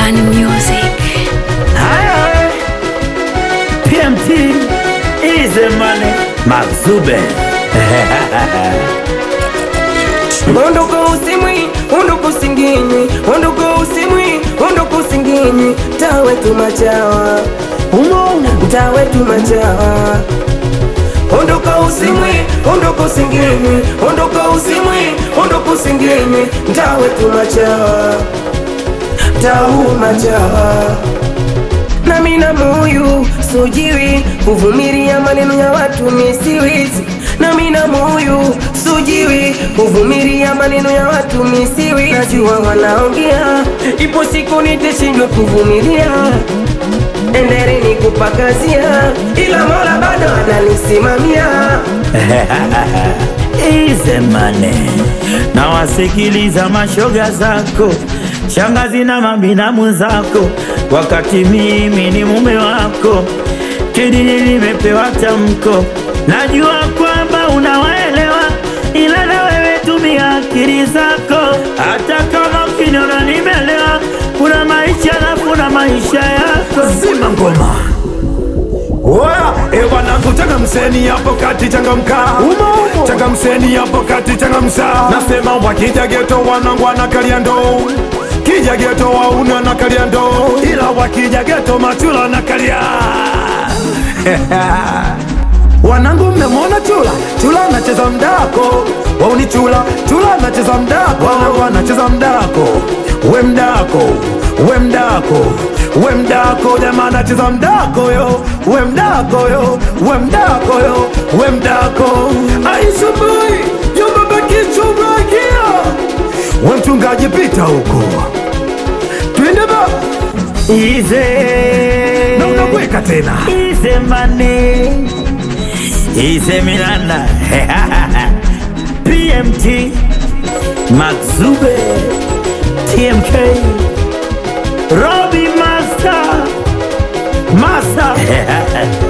Bani Music. Haya, PMT ize mane Mazube Ondoka usimwi, ondoka usinginyi, ondoka usimwi, ondoka usinginyi, mtaa wetu machawa, mtaa wetu machawa. Ondoka usimwi, ondoka usinginyi, ondoka usimwi, ondoka usinginyi, mtaa wetu machawa, mtaa huu machawa. Nami na moyo sujiwi kuvumilia maneno ya watu misiwizi nami na moyo sujiwi kuvumilia maneno ya watu misiwi najua wanaongea ipo siku nitashindwa kuvumilia endeleni kupakazia ila mola bado ananisimamia ize mane na wasikiliza mashoga zako shangazi na mabinamu zako wakati mimi ni mume wako kidini nimepewa tamko najua kwamba unawaelewa ila na wewe tumia akili zako hata kama ukiniona nimelewa kuna maisha na kuna maisha yako zima ngoma Oya, e wanangu changamseni hapo kati changamka changamseni hapo kati changamsa nasema wakija geto wanangu wanakalia ndoo kija geto wauna nakalia ndoo ila wakija geto machula nakalia wanangu mmemwona chula chula anacheza mdako wauni chula chula anacheza mdako wanangu anacheza mdako we mdako we mdako we mdako jamaa anacheza mdako yo we mdako yo we mdako yo we mdako aisubuhi yobabakichubrakia we mchungaji pita huko twende ba ize na unakweka tena Ize mane Ize Miranda PMT Maxube TMK Robbie Master Master